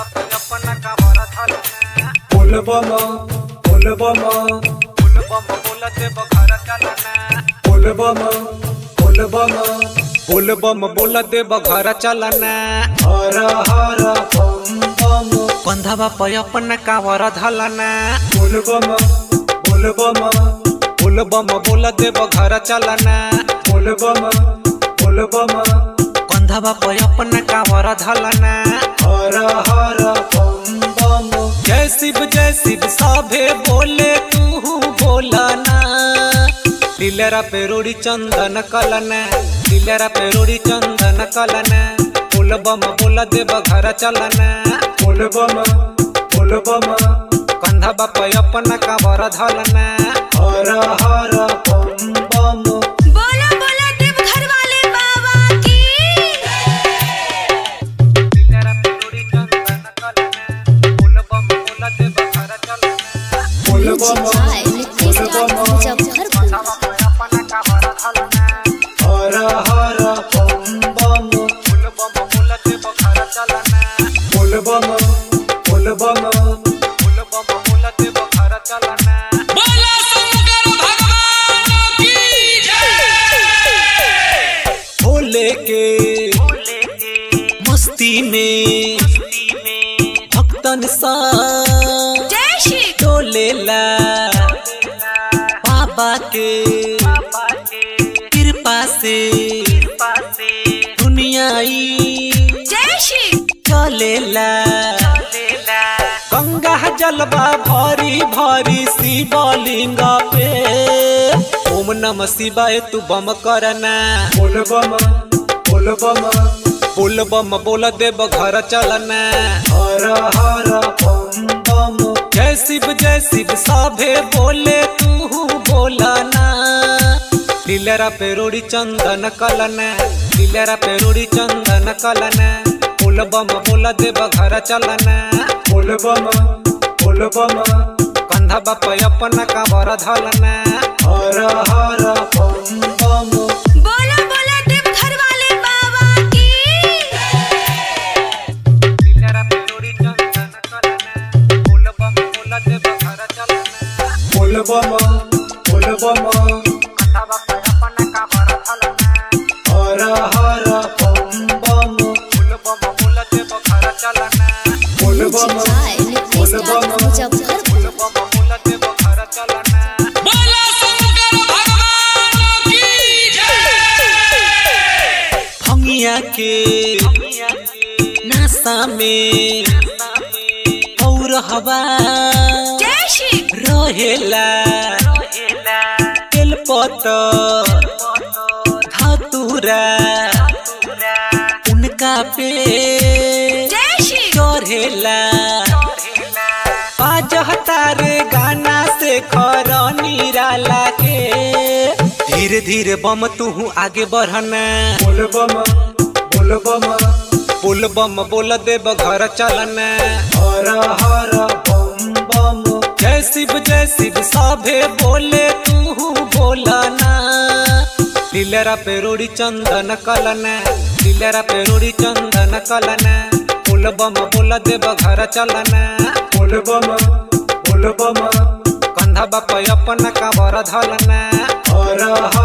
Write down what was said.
अपना कावर धलना बोलबम बोलबम बोलबम बोलते बघर चलना बोलबम बोलबम बोलबम बोलते बघर चलना हर हर बम बम बंधवा पे अपना कावर धलना बोलबम बोलबम बोलबम बोलते बघर चलना बोलबम बोलबम बंधवा पे अपना कावर धलना हर हर बम बम जय शिव जय शिव सभे बोले तू बोलना दिलरा पे रोड़ी चंदन कलना दिलरा पे रोड़ी चंदन कलना बोलबम बोल देव घर चलना बोलबम बोलबम कंधा बाप अपना कावर धलना हर हर बम बम बोलो बोलो देव घर वाले बाबा की दिलरा पे रोड़ी चंदन कलना बोलबम बोल देव घर चलना बोलबम हाय नितेश राज मुजफ्फरपुर अपना कावर धलना हर हर बम बम बोलबम बोल देव घर चलना बोलबम बोलबम बोलबम बोल देव घर चलना भोले के मस्ती में भक्तन सा जय श्री डोलेला बाबा के कृपा से दुनियाई जय श्री चलेला गंगा जलवा भरी भरी शिवलिंग पे ओम नमः शिवाय तू बम करना बोलबम बोलबम बोल बम बोल देव घर चलना हर हर बम बम जय शिव जय शिव सभे बोले तू बोलना दिलरा पे रोड़ी चंदन कलना दिलरा पे रोड़ी चंदन कलना बोल बम बोल देव घर चलना बोलबम बोलबम कंधा बाप अपना कावर धलना हर हर बम बम बोलो बोलो देव घर वाले बाबा की दिलरा पे रोड़ी चंदन कलना बोल बम बोल देव घर चलना बोलबम बोलबम कंधा बाप अपना कावर धलना हर हर बम बम बोल बम बोल देव घर चलना बोलबम हाय नितेश राज मुजफ्फरपुर बम बोल देव घर चलना भंगिया के नासा में और हवा जय श्री रहेला तेलपत धतुरा उनका पे जय श्री चढ़ेला बाजहता रे गाना से खर निराला के धीरे धीरे बम तू आगे बढ़ना बोलबम बोलबम बोल बम बोल देव घर चलना हर हर बम बम जय शिव जय शिव सभे बोले तू बोलना दिलरा पे रोड़ी चंदन कलना दिलरा पे रोड़ी चंदन कलना बोल बम बोल देव घर चलना बोलबम बोलबम कंधा बाप अपना कावर धलना हर